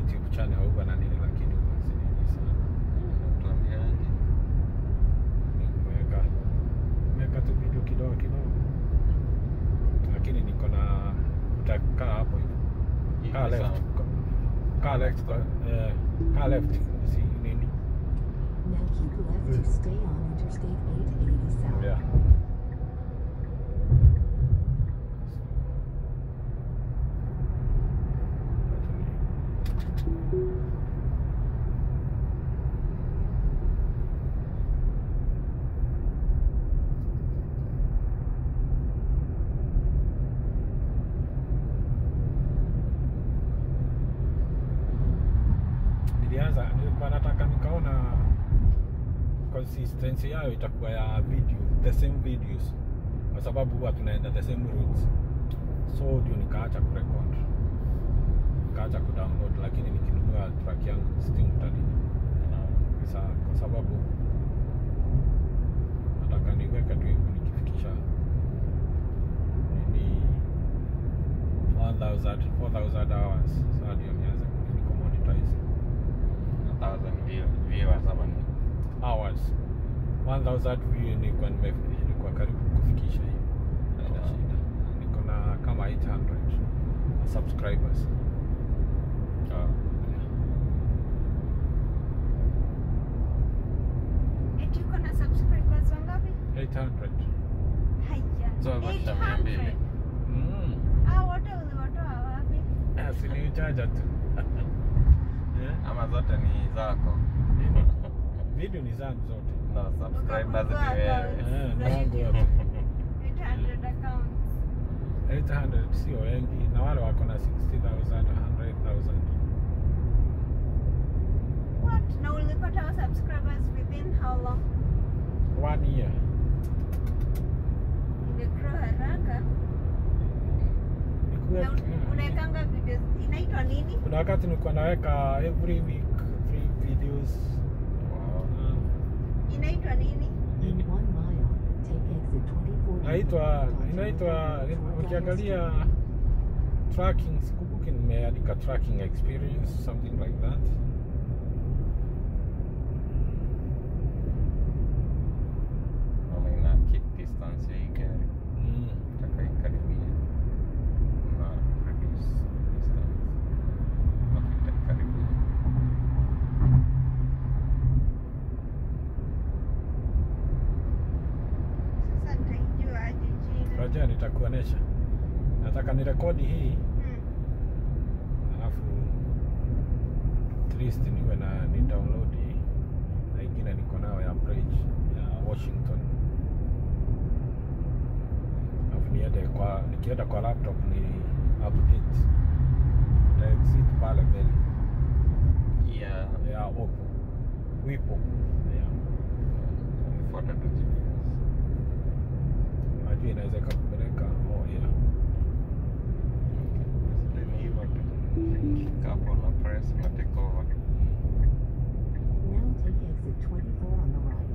YouTube channel huwa na nini, lakini huwa sinini sana. Tuambiaje? Nimeweka nimeweka tu video kidogo kidogo, lakini niko na utakaa hapo hivyo Hivi kaa left, sawa. kaa left, kwa- eh, kaa left, si nini, Now keep left to stay on Interstate 880 South. yeah. Nilianza, nilikuwa nataka nikaona consistency yayo itakuwa ya video, the same videos, kwa sababu huwa tunaenda the same routes, so ndio nikaacha kurecord, nikaacha kudownload, lakini nikinunua track yangu still mtanini Sa, kwa sababu nataka niweke tu hivyo nikifikisha nini 1000 4000 hours sasa ndio nianze niko monetize A thousand view- viewers ama ni? hours 1000 view nilikuwa nime nilikuwa karibu kufikisha hiyo haina shida niko na kama 800 subscribers Ah. Eti uko na subscribers wangapi? 800 Haya. So, basi mia mbili. 800. mm. Hao wote uliwatoa wapi? asinichaja tu yeah. Ama zote ni zako. Nini? video ni zangu zote No, subscribers ni Ukagundua wewe. accounts Eh, ni zaidi. wangu wote 800 accounts. 800 sio wengi na wale wako na 60000 100000 What? Na ulipata hao subscribers within how long? one year Imegrow haraka. Nikuwe- Na un- unaekanga videos inaitwa nini? kuna wakati nilikuwa naweka every week three videos Wow. uh, Inaitwa nini? nini In one mile, take exit 24. inaitwa inaitwa ukiangalia tracking sikumbuki nimeandika tracking experience something like that Naona ina keep distance ya hii gari. mm. Nataka ikaribie. Na reduce distance. Mafuta ikaribie. Sasa nitaijua aje jina. Ngoja nitakuonesha nataka nirekodi hii Hmm. alafu at least niwe na ni download hii na ingine niko nayo ya bridge ya Washington alafu niende kwa nikienda kwa laptop ni update ta exit pale mbele Yeah. ya Oppo Wipo yeah. Nifuata tu GPS. Unajua inaweza ikakupeleka oh yeah Ni hivyo tu. Ukifika hapo una press una take over. Now take exit 24 on the right.